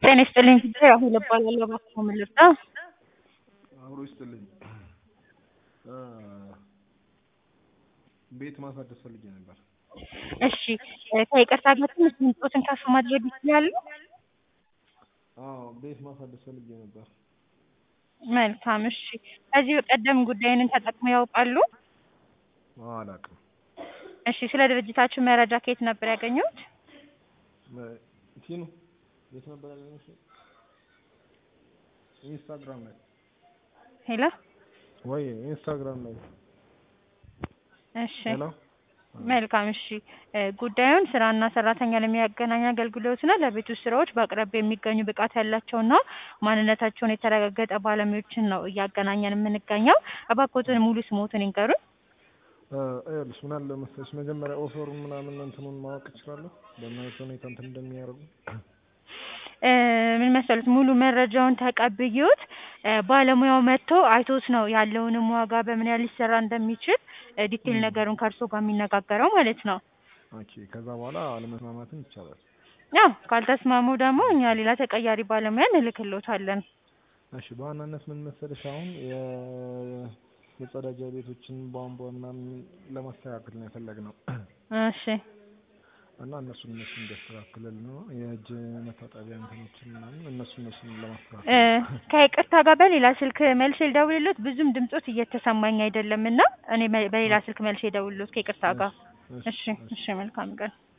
ጤና ይስጥልኝ አሁን እባላለሁ እባክዎ ምን ልርዳ? አብሮ ይስጥልኝ ቤት ማሳደስ ፈልጌ ነበር። እሺ ከይቅርታ ጋር ትንሽ ድምፅዎትን ከፍ ማድረግ ይችላሉ? አዎ ቤት ማሳደስ ፈልጌ ነበር። መልካም እሺ ከዚህ በቀደም ጉዳዩን ተጠቅመው ያውቃሉ? አዎ አላውቅም። እሺ ስለ ድርጅታችን መረጃ ከየት ነበር ያገኙት? ቲኑ የት ነበር ያገኘሽው? ኢንስታግራም ላይ ሄሎ ወይ ኢንስታግራም ላይ እሺ ሄሎ መልካም እሺ ጉዳዩን ስራና ሰራተኛን የሚያገናኝ አገልግሎት ነው። ለቤት ውስጥ ስራዎች በአቅራቢያ የሚገኙ ብቃት ያላቸውና ማንነታቸውን የተረጋገጠ ባለሙያዎችን ነው እያገናኘን የምንገኘው። እባክዎትን ሙሉ ስምዎትን ይንገሩን? ይኸውልሽ ምን አለ መሰለሽ መጀመሪያ ኦፈሩን ምናምን እንትኑን ማወቅ እችላለሁ? በምን አይነት ሁኔታ እንትን እንደሚያደርጉ? ምን መሰሉት ሙሉ መረጃውን ተቀብዬዎት ባለሙያው መጥቶ አይቶት ነው ያለውንም ዋጋ በምን ያህል ሊሰራ እንደሚችል ዲቴል ነገሩን ከእርስዎ ጋር የሚነጋገረው ማለት ነው። ኦኬ ከዛ በኋላ አለመስማማትም ይቻላል? ያው ካልተስማሙ ደግሞ እኛ ሌላ ተቀያሪ ባለሙያ እንልክልዎታለን። እሺ በዋናነት ምን መሰለሽ አሁን የመጸዳጃ ቤቶችን ቧንቧ ምናምን ለማስተካከል ነው የፈለግነው። እሺ እና እነሱን እነሱን እንዲያስተካክልልን ነው የእጅ መታጠቢያ እንትኖችን ምናምን እነሱ እነሱን ለማስተካከል ከይቅርታ ጋር በሌላ ስልክ መልሼ ልደውልልዎት? ብዙም ድምጾት እየተሰማኝ አይደለም እና እኔ በሌላ ስልክ መልሼ ልደውልልዎት ከይቅርታ ጋር። እሺ እሺ መልካም ቀን